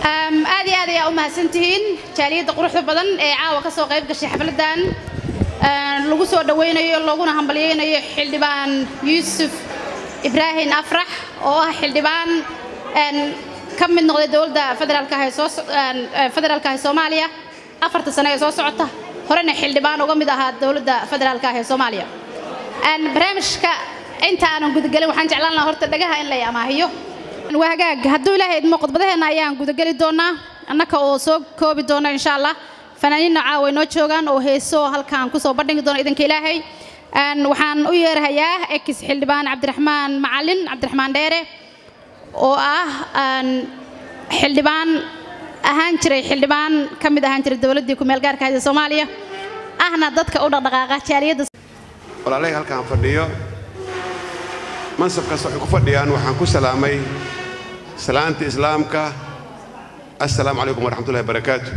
aad iyo aad ayaa u mahadsantihiin jaaliyadda quruxda badan ee caawa ka soo qayb gashay xafladdan lagu soo dhowaynayo looguna hambalyaynayo xildhibaan yuusuf ibraahim afrax oo ah xildhibaan ka mid noqday dowladda federaalka ee soo federaalka ee Soomaaliya afarta sano ee soo socota horena xildhibaan uga mid ahaa dowladda federaalka ee Soomaaliya aan barnaamijka inta aanan gudagelin waxaan jeclaan lahaa horta dhagaha in la amaahiyo waa hagaag hadduu ilaahay idmo khudbadaheena ayaan gudageli doonaa annaka oo soo koobi doona insha allah fanaaniinna caawa noo joogaan oo heeso halkaan kusoo bandhigi doona idinka ilaahay waxaan u yeerahayaa ex xildhibaan cabdiraxmaan macalin cabdiraxmaan dheere oo ah xildhibaan ahaan jiray xildhibaan ka mid ahaan jiray dowladdii ku meel gaarka ahayd ee Soomaaliya ahna dadka u dhaqdhaqaaqa jaaliyadda walaalay halkaan fadhiyo mansabkaas waxay ku fadhiyaan waxaan ku salaamay salaanta islaamka assalaamu calaykum waraxmatullahi barakaatu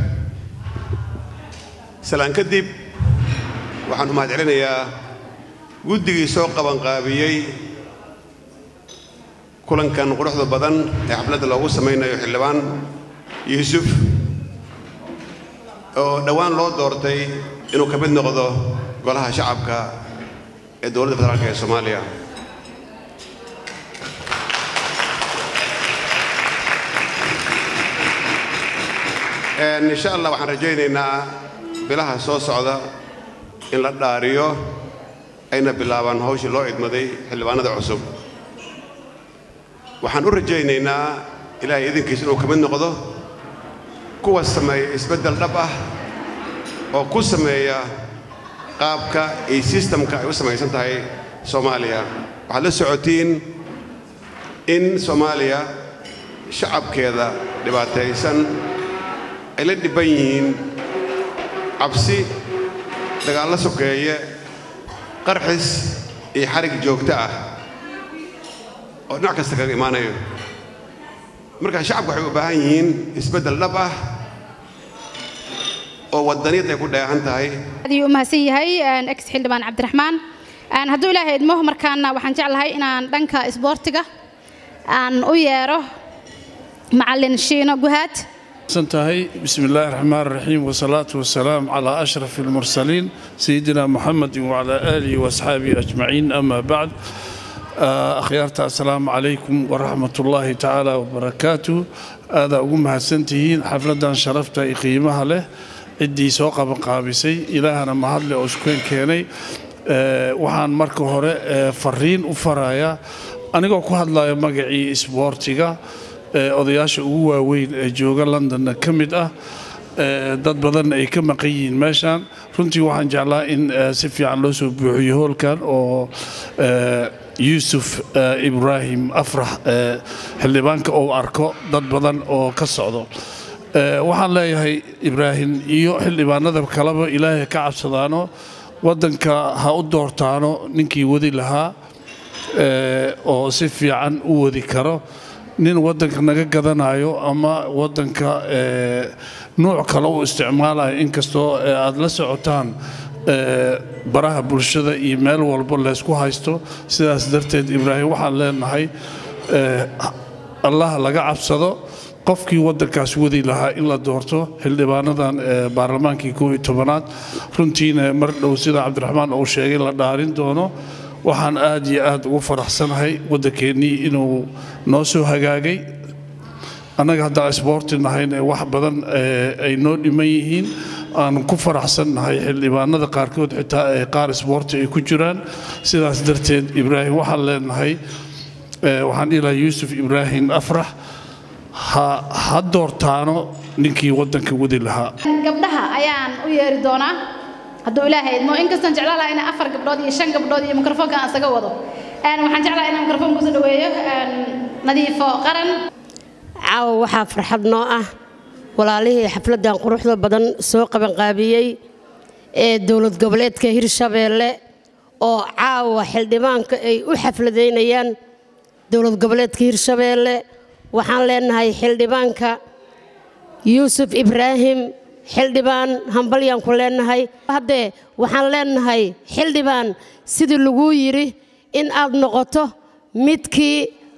salaan kadib waxaan u mahad celinayaa guddigii soo qabanqaabiyey kulankan quruxda badan ee xafladda loogu samaynayo xildhibaan yuusuf oo dhowaan loo doortay inuu ka mid noqdo golaha shacabka ee dowladda federaalk ee soomaaliya insha allah waxaan rajaynaynaa bilaha soo socda in la dhaariyo ayna bilaabaan hawshii loo idmaday xildhibaanada cusub waxaan u rajaynaynaa ilaahay idinkiis inuu ka mid noqdo kuwa sameeya isbeddel dhab ah oo ku sameeya qaabka iyo sistamka ay u samaysan tahay soomaaliya waxaad la socotiin in soomaaliya shacabkeeda dhibaataysan ay la dhibban yihiin cabsi dagaallo sokeeye qarxis iyo xarig joogto ah oo dhinac kasta kaga imaanayo markaa shacabku waxay u baahan yihiin isbeddel dhab ah oo waddaniyad ay ku dheehan tahay adii u mahadsan yahay ex xildhibaan cabdiraxmaan hadduu ilaahay idmo markaana waxaan jeclahay inaan dhanka isboortiga aan u yeero macalin shiino guhaad سنتهي بسم الله الرحمن الرحيم والصلاة والسلام على أشرف المرسلين سيدنا محمد وعلى آله وأصحابه أجمعين أما بعد أخيارتا السلام عليكم ورحمة الله تعالى وبركاته هذا أقومها سنتهين حفلة شرفت قيمها له عدي سوق قابسي إلهنا مهدل أشكين كيني waxaan marka hore fariin u farayaa anigoo ku hadlaya magacii isboortiga odayaasha ugu waaweyn ee jooga londonna ka mid ah dad badan ay ka maqan yihiin meeshaan runtii waxaan jeclaa in si fiican loo soo buuxiyo hoolkan oo yuusuf ibraahim afrax xildhibaanka uu arko dad badan oo ka socdo waxaan leeyahay ibraahim iyo xildhibaanada kaleba ilaahay ka cabsadaano waddanka ha u doortaano ninkii wadi lahaa oo si fiican u wadi karo nin waddanka naga gadanayo ama waddanka nuuc kale u isticmaalayo inkastoo aad la socotaan baraha bulshada iyo meel walba laysku haysto sidaas darteed ibraahim waxaan leenahay allah laga cabsado qofkii waddankaas wadi lahaa in la doorto xildhibaanadan baarlamaankii koob iyo tobanaad runtiina mar dhow sida cabdiraxmaan uu sheegay la dhaarin doono waxaan aad iyo aad ugu faraxsanahay waddankeennii inuu noo soo hagaagay annaga haddaan isboorti nahayna wax badan ay noo dhiman yihiin aan ku faraxsannahay xildhibaanada qaarkood xitaa ee qaar isboorti ay ku jiraan sidaas darteed ibraahim waxaan leenahay waxaan dhihi lahaa yuusuf ibraahim afrax ha doortaano ninkii waddanka wadi lahaa gabdhaha ayaan u yeeri doonaa hadduu ilaahay idmo inkastaan jeclaan lahaa inaan afar gabdhood iyo shan gabdhood iyo mikrofoonka aan isaga wado waxaan jeclahay inaan mikrofoon kusoo dhaweeyo nadiifo qaran caawa waxaa farxad noo ah walaalihii xafladdan quruxda badan soo qabanqaabiyey ee dowlad goboleedka hirshabeelle oo caawa xildhibaanka ay u xafladaynayaan dowlad goboleedka hirshabeelle waxaan leenahay xildhibaanka yuusuf ibraahim xildhibaan hambalyaan ku leenahay haddee waxaan leenahay xildhibaan sidii laguu yidhi in aad noqoto midkii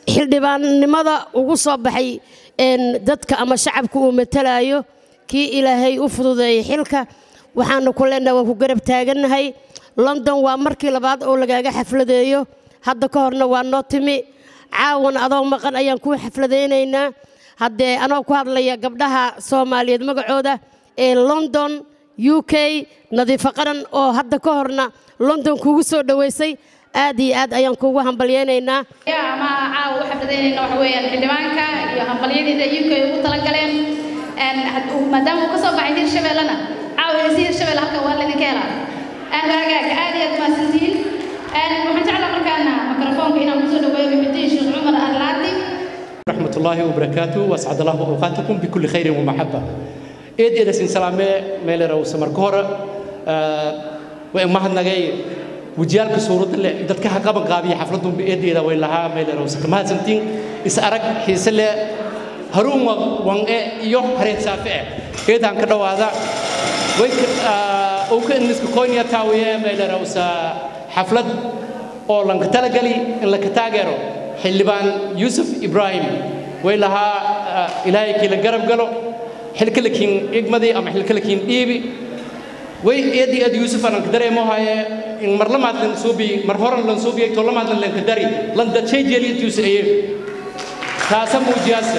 xildhibaannimada ugu soo baxay dadka ama shacabka uu matalayo kii ilaahay u fududeeyey xilka waxaanu ku leenahay waan ku garab taagannahay london waa markii labaad oo lagaaga xafladeeyo hadda ka horna waa noo timi caawan adoo maqan ayaan kuu xafladaynaynaa haddee anoo ku hadlaya gabdhaha soomaaliyeed magacooda ee london u k nadiifo qaran oo hadda ka horna london kugu soo dhoweysay aad iyo aad ayaan kuugu hambalyaynaynaa ama caawa u xafladaynayna waxa weeyaan xildhibaanka iyo hambalyadiisa u k ugu talagaleen maadaama uu ka soo baxay hirshabeellena caawa heesi hirshabelle halkan waa laydinka helaa waagaag aad iyo aad mahadsantihiin waxaan jeclaa markaana mikrofoonka inaan kusoo dhaweeyo muxudiin sheekh cumar arlaadi رحمة الله وبركاته وأسعد الله أوقاتكم بكل خير ومحبة إيد إيد سين سلامة ميل رو سمر كورة وإن ما هنجي وجيال كسورة اللي دتك حقا قابي حفلتهم بإيد إيد ويلها ميل رو سكما سنتين إسأرك حيسلة هروم وان يوم هريت سافع إيد عن كده هذا ويك أو كأن نسك كونيا تاوية ميل رو حفلة أو لانك تلقلي إن لك تاجره xildhibaan yuusuf ibraahim way lahaa ilaahay kiila garab galo xilkalakiin igmadii ama xilkalakiin dhiibi way eedi eed yuusuf ananka dareemo haye in mar lamaad lan suubi mar horan lan suubiyay to lamaad lan lanka dari lan dadshay jeeliyadtiisu eye taasa muujiyaasa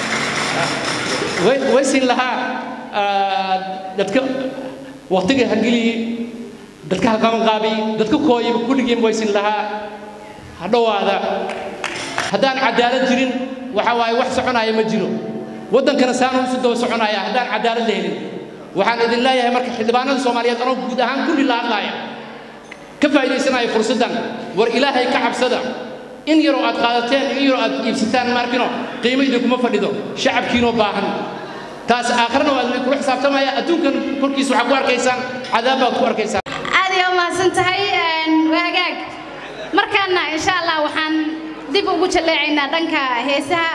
way siin lahaa dadka waqtiga hagilii dadka haqaban qaabi dadka kooyiba kulligiin way siin lahaa hadhowaada haddaan cadaalad jirin waxa waaye wax soconaya ma jiro waddankana saanu isu daba soconaya haddaan cadaalad la helin waxaan idin leeyahay marka xildhibaanada soomaaliyeed anoo guud ahaan kulli la hadlaaya ka faa'iidaysanaya fursaddan war ilaahay ka cabsada in yaroo aad qaadateen in yaroo aad iibsataan maarkino qiimo idinkuma fadhido shacabkiinoo baahan taas aakhirana waa idinkula xisaabtamaya adduunkan korkiisa waxaad ku arkaysaan cadaab baad ku arkaysaan aad iyo mahadsan tahay waagaag markaana insha allah waxaan dib ugu jaleecaynaa dhanka heesaha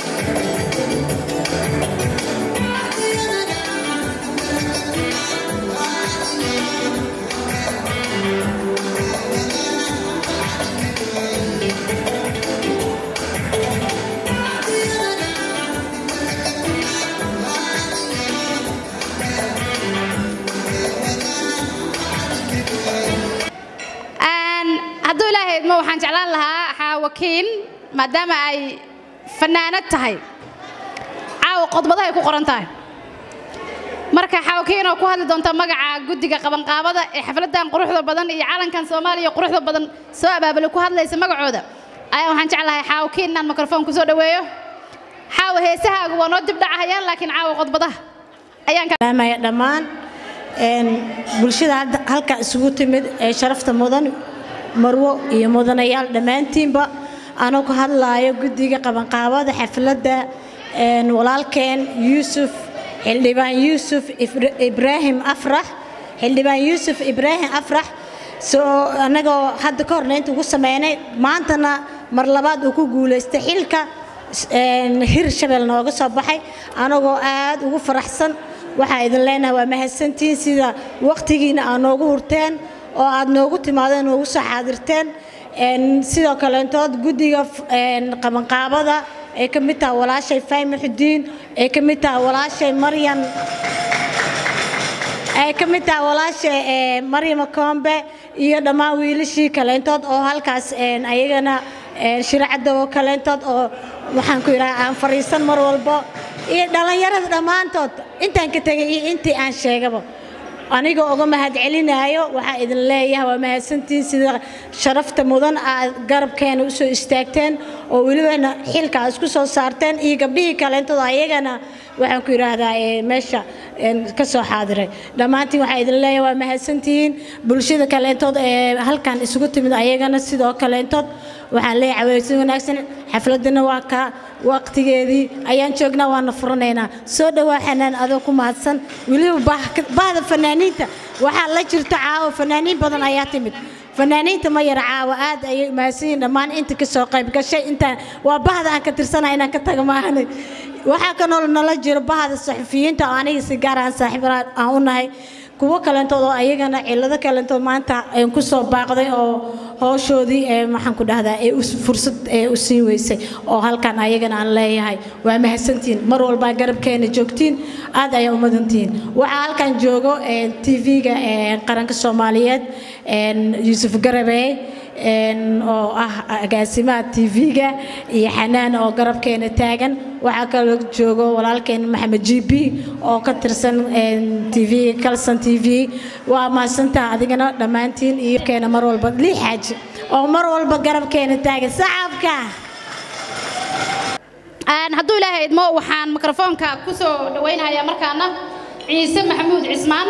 hadduu ilaahay idmo waxaan jeclaan lahaa xaawakiin maadaama ay fannaanad tahay caawa qodbadahay ku qoran tahay marka xaawakiin oo ku hadli doonta magaca guddiga qabanqaabada ee xafladdan quruxda badan iyo calankan soomaaliya quruxda badan soo abaabulay ku hadlaysa magacooda ayaa waxaan jeclahay xaawakiin inaan mikrofon ku soo dhoweeyo xaawa heesahaagu waa noo dib dhacayaan laakiin caawa qodbadaha ayaan salaamaya dhammaan bulshada hadda halka isugu timid ee sharafta mudan marwo iyo mudanayaal dhammaantiinba anuu ka hadlaayo guddiga qabanqaabada xafladda walaalkeen yuusuf xildhibaan yuusuf ibraahim afrax xildhibaan yuusuf ibraahim afrax soo annagoo hadda ka horna inta ugu sameynay maantana mar labaad uu ku guulaystay xilka hir shabeel nooga soo baxay anagoo aad ugu faraxsan waxaa idin leenahay waa mahadsantihiin sida waqtigiina aad noogu hurteen oo aad noogu timaadeen noogu soo xaadirteen sidoo kaleentood guddiga qabanqaabada ay ka mid tahay walaashay fayma xudiin ay ka mid tahay walaashay maryan ay ka mid tahay walaashay maryama koombe iyo dhammaan wiilashii kaleentood oo halkaas ayagana shiracadda oo kaleentood oo waxaan ku yidhaha aan fadhiisan mar walbo iyo dhallinyarada dhammaantood intaan ka tegay iyo intii aan sheegaba anigoo uga mahadcelinaayo waxaa idin leeyahay waa mahadsantihiin sida sharafta mudan aad garabkeena u soo istaagteen oo welibana xilka aad isku soo saarteen iyo gabdhihii kaleentood ayagana waxaan ku yidhaahdaa meesha ka soo xaadiray dhammaantiin waxaa idin leeyahay waa mahadsantihiin bulshada kaleentood ee halkan isugu timid ayagana sidoo kaleentood waxaan leeyahay caweysin wanaagsan xafladana waa ka waqtigeedii ayaan joognaa waana furanaynaa soo dhowaa xanaan adoo ku mahadsan weliba bahda fanaaniinta waxaa la jirta caawa fanaaniin badan ayaa timid fanaaniinta ma yara caawa aad ayay mahadsan yihiin dhammaan inta ka soo qayb gashay intaan waa bahda aan ka tirsana inaan ka taga maahanay waxaa kanoo nala jiro bahda saxufiyiinta oo aniga si gaar aan saaxiib aan u nahay kuwo kalentood oo ayagana cillado kalentood maanta ku soo baaqday oo howshoodii ee maxaan ku dhahdaa ee us- fursad ee u siin weysay oo halkan ayagana aan leeyahay waa mahadsantihiin mar walbaa garabkeena joogtiin aad ayaa u mudantihiin waxaa halkan joogo tv-ga qaranka soomaaliyeed een, yuusuf garabey een, oo ah agaasimaha tv-ga iyo xanaan oo garabkeena taagan waxaa kaloo joogo walaalkeen maxamed g b oo ka tirsan tv kalson t v waa mahadsantaha adigana dhammaantiin iyo keena mar walba lii xaaji oo mar walba garabkeena taagan sacabka Een, hadduu ilaahay idmo waxaan mikrofoonka ku soo dhawaynayaa markaana ciise maxamuud cismaan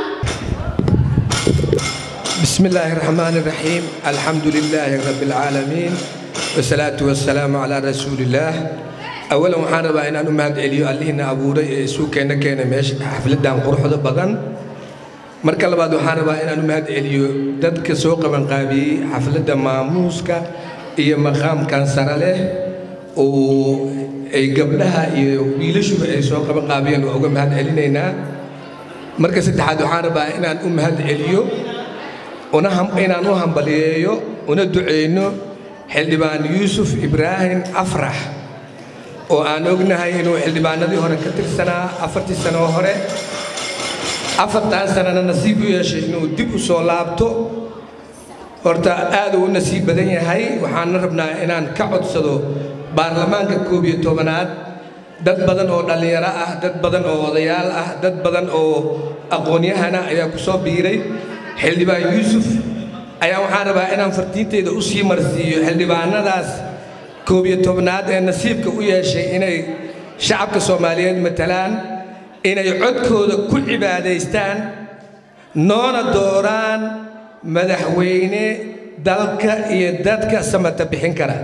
بسم الله الرحمن الرحيم الحمد لله رب العالمين والصلاة والسلام على رسول الله أولا waxaan rabaa inaan u mahad celiyo allihina abuuray ee isu keena keena meesha xafladan quruxda badan marka labaad waxaan rabaa inaan u mahad celiyo dadka soo qaban qaabiyey xafladda maamuuska iyo maqaamkan sare leh oo ay gabdhaha iyo wiilashuba ay soo qaban qaabiyeen waa uga mahad celinaynaa marka saddexaad waxaan rabaa inaan u mahad celiyo una ham- inaan u hambaliyeeyo una duceyno xildhibaan yuusuf ibraahim afrax oo aan ognahay inuu xildhibaanadii hore ka tirsanaa afartii sano hore afartan sanana nasiib u yeeshay inuu dib u soo laabto horta aad uu u nasiib badan yahay waxaana rabnaa inaan ka codsado baarlamaanka koob iyo tobanaad dad badan oo dhallinyaro ah dad badan oo odayaal ah dad badan oo aqoon-yahana ayaa ku soo biiray xildhibaan yuusuf ayaa waxaan rabaa inaan fartiinteyda u sii marsiiyo xildhibaanadaas koob iyo tobnaad ee nasiibka u yeeshay inay shacabka soomaaliyeed matalaan inay codkooda ku cibaadaystaan noona dooraan madaxweyne dalka iyo dadka samata bixin kara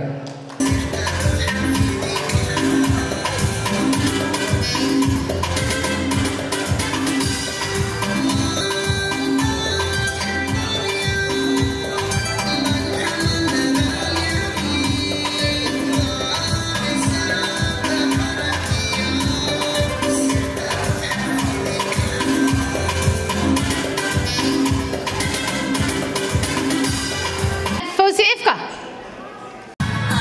fawsi ifka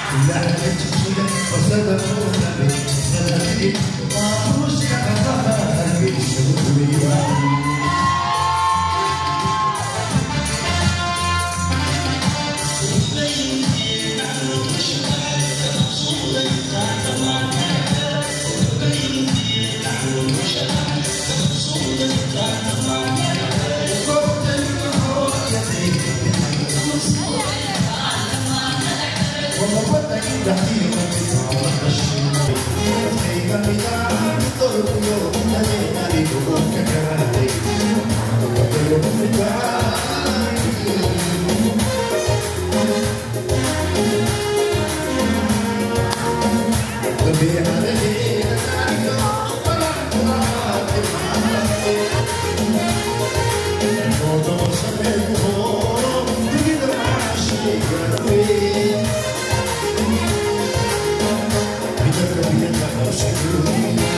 Thank you.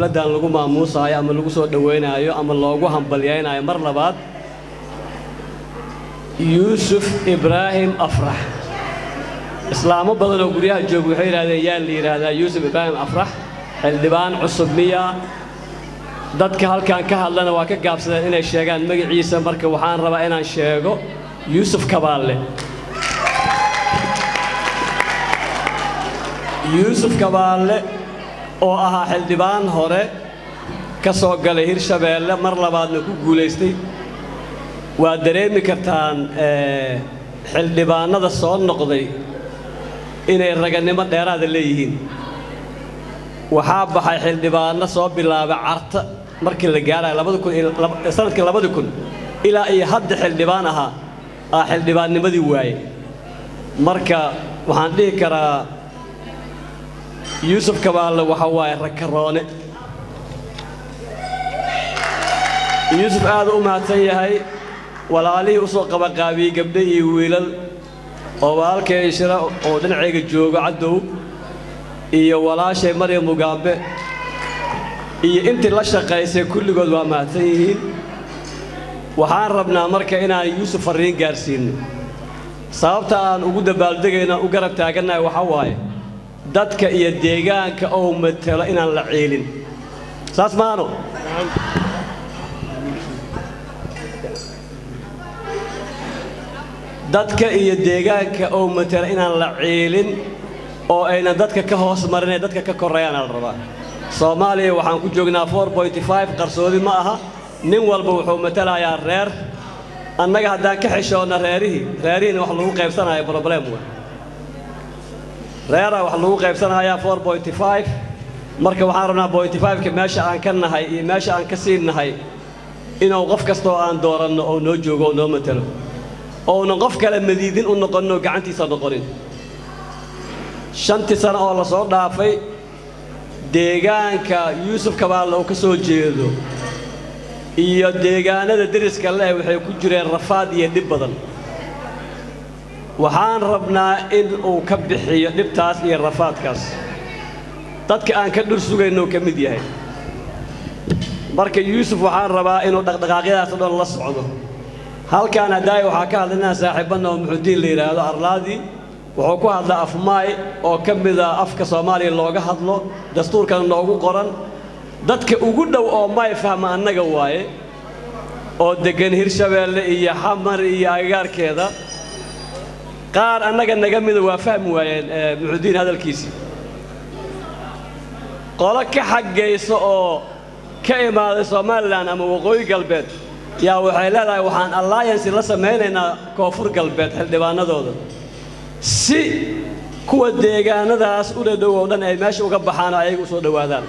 xafladdan lagu maamuusaayo ama lagu soo dhowaynayo ama loogu hambalyaynayo mar labaad yuusuf ibraahim afrax islaamo badan oo guryaha jooga waxay yidhahdeen yaa la yidhaahdaa yuusuf ibraahim afrax xildhibaan cusub miya dadka halkan ka hadlana waa ka gaabsadeen inay sheegaan magaciisa marka waxaan rabaa inaan sheego yuusuf kabaalle yuusuf kabaalle oo ahaa xildhibaan hore ka soo galay hirshabeelle mar labaadna ku guulaystay waa dareemi kartaan xildhibaannada soo noqday inay raganimo dheeraada leeyihiin waxaa baxay xildhibaanno soo bilaabay carta markii la gaarayo labada kun sanadkii labadi kun ilaa iyo hadda xildhibaan ahaa aa xildhibaannimadii waaye marka waxaan dhihi karaa yuusuf kabaalle waxa waaye rakaroone yuusuf aad u mahadsan yahay walaalihii u soo qabaqaabiyey gabdho iyo wiilal oo walaalkay shira oo dhinacayga joogo caddow iyo walaashay maryam mugaambe iyo intii la shaqaysay kulligood waa mahadsan yihiin waxaan rabnaa marka inaan yuusuf farriin gaarsiinno sababta aan ugu dabaaldegayna u garab taagannahay waxaa waaye dadka iyo deegaanka oo matelo inaan la ciilin saas maano dadka iyo deegaanka oo matela inaan la ciilin oo aynan dadka ka hoos marin ee dadka ka korreeyaana la rabaa soomaaliya waxaan ku joognaa qarsoodi ma aha nin walba wuxuu matelayaa reer annaga haddaan ka xishoonna reerihii reerihiina wax lagu qaybsanayo problem wa reeraa wax lagu qaybsanayaa marka waxaan rabnaa ka meesha aan ka nahay iyo meesha aan ka siin nahay inuu qof kastoo aan dooranno oo noo joogo oo noo matelo ounan qof kale madiidin u noqoninoo gacantiisa noqonin shantii sano oo la soo dhaafay deegaanka yuusuf kabaalle uu ka soo jeedo iyo deegaanada deriska leh waxay ku jireen rafaad iyo dhib badan waxaan rabnaa in uu ka bixiyo dhibtaas iyo rafaadkaas dadka aan ka dhur sugaynnou ka mid yahay marka yuusuf waxaan rabaa inuu dhaqdhaqaaqyadaas o dhan la socdo halkaan haddaaya waxaa ka hadla inaan saaxiibanna oo muxudiin la yidhaahdo arlaadii wuxuu ku hadlaa afmaay oo ka mida afka soomaaliya looga hadlo dastuurkana noogu qoran dadka ugu dhow oo may fahma annaga waaye oo deggan hirshabeelle iyo xamar iyo agagaarkeeda qaar annaga naga mida waa fahmi waayeen muxudiin hadalkiisii qolo ka xaggaysa oo ka imaaday somalilan ama waqooyi galbeed yaa waxay leedahay waxaan alliansi la samaynaynaa koonfur galbeed xildhibaanadooda si kuwa deegaanadaas u dhadhow oo dhan ay meesha uga baxaan oo ayaga u soo dhowaadaan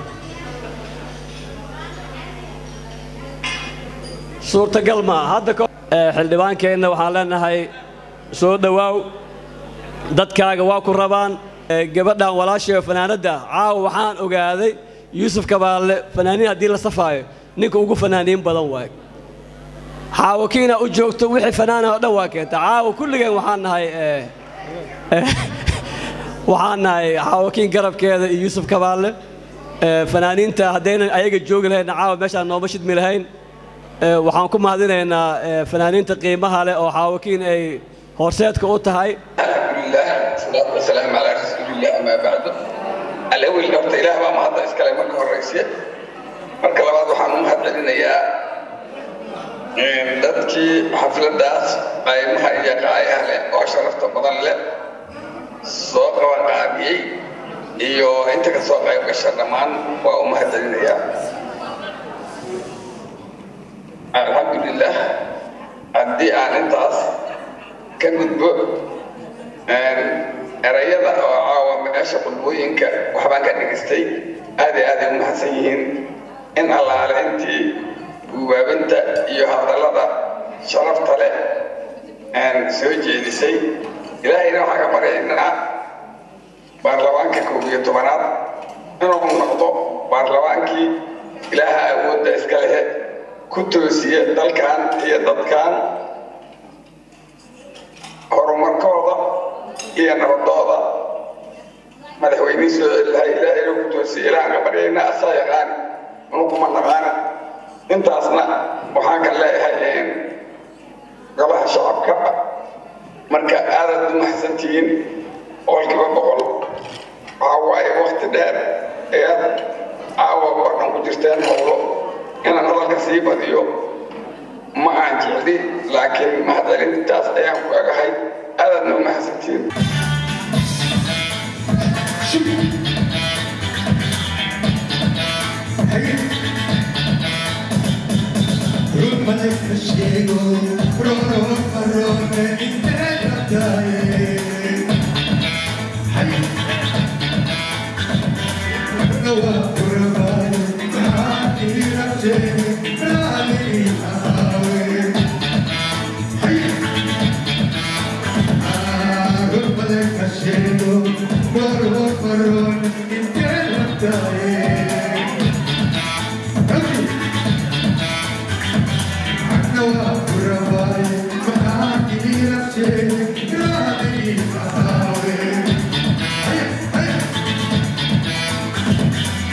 suurtagal maa hadda xildhibaankeenna waxaan leenahay soo dhowaaw dadkaaga waa ku rabaan gabadhan walaashii oo fanaanadda caawa waxaan ogaaday yuusuf kabaalle fanaaniin haddii la safaayo ninka ugu fanaaniin badan waayo xaawakiina u joogto wixii fanaana oo dhan waa keenta caawa kulligeen waxaan nahay waxaan nahay xaawakiin garabkeeda iyo yuusuf kabaalle fanaaniinta haddaynan ayaga joogi lahayn caawa meeshaan nooma shidmi lahayn waxaan ku mahadinaynaa fanaaniinta qiimaha leh oo xaawakiin ay horseedka u tahay الصلاة والسلام على رسول الله أما بعد الأول قبط إله ما هذا إسكالي مركة الرئيسية مركة لبعض وحانو مهد علينا dadkii xafladaas qaymaha iyo qaayaha leh oo sharafta badan leh soo qaban qaabiyey iyo inta ka soo qayb gasha dhammaan waa u mahadcelinayaa alxamdulilah haddii aan intaas ka gudbo erayada oo caawa meesha qudbooyinka waxbaan ka dhegistay aad iyo aaday u mahadsan yihiin in allaale intii guubaabinta iyo hadallada sharafta leh soo jeedisay ilaahayna waxaan ka baryaynaa baarlamaanka koob iyo tobanaad inuu noqdo baarlamaankii ilaaha awoodda iska lehe ku toosiya dalkan iyo dadkan horumarkooda iyo nabadooda madaxweynihii soo celilahay ilaahayna ku toosiya ilaahan ka baryaynaa asaa yaqaan anuguma naqaana intaasna waxaan ka leeyahay golaha shacabka marka aadaad u maxsantihiin boqolkiiba boqol waxaa waaye wakti dheer ee aad caawa oo dhan ku jirteen howlo inaan hadalka sii badiyo ma aan jecli laakiin mahadcelintaas ayaan ku egahay aadaadna u maxsantihiin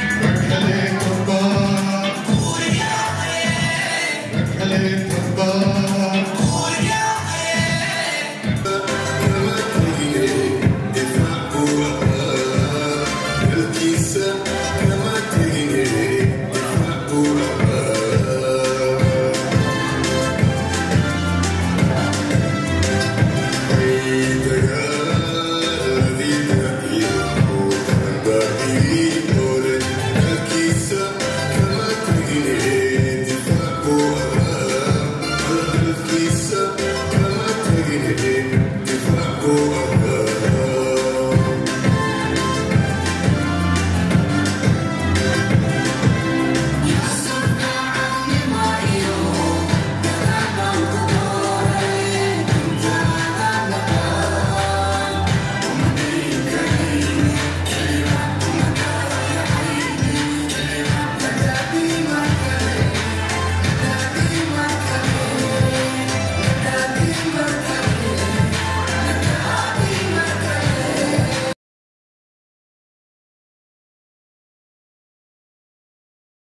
Bye.